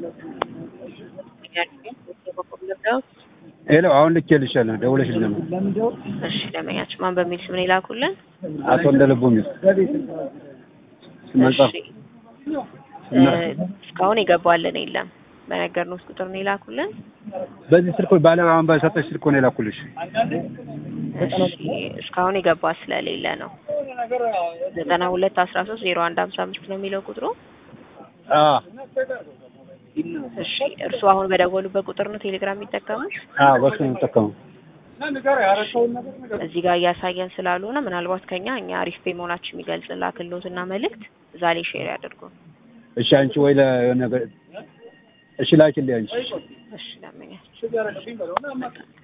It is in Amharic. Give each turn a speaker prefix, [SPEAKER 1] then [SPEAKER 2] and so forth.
[SPEAKER 1] ሄሎ አሁን ልኬልሻለሁ ደውለሽ ነበር።
[SPEAKER 2] እሺ ደንበኛችን ማን በሚል ስም ነው የላኩልን?
[SPEAKER 1] አቶ እንደልቡ ሚል መጽሐፍ
[SPEAKER 2] እሺ እ እስካሁን የገባልን የለም። በነገርነው ቁጥር ነው የላኩልን።
[SPEAKER 1] በዚህ ስልክ ባለ አሁን በሰጠሽ ስልክ ነው የላኩልሽ።
[SPEAKER 2] እሺ እስካሁን የገባ ስለሌለ ነው። ዘጠና ሁለት አስራ ሶስት ዜሮ አንድ ሀምሳ አምስት ነው የሚለው ቁጥሩ።
[SPEAKER 1] አ
[SPEAKER 2] እሺ እርሱ አሁን በደወሉበት ቁጥር ነው ቴሌግራም የሚጠቀሙት?
[SPEAKER 1] አ በሱ ነው የምጠቀመው።
[SPEAKER 2] እዚህ ጋር እያሳየን ስላልሆነ ምናልባት ከኛ እኛ አሪፍ ፔ መሆናችን የሚገልጽ ላክሎትና መልእክት እዛ ላይ ሼር ያድርጉ።
[SPEAKER 1] እሺ አንቺ ወይ ለሆነ ነገር እሺ ላኪልኝ አንቺ
[SPEAKER 2] እሺ ለምኛል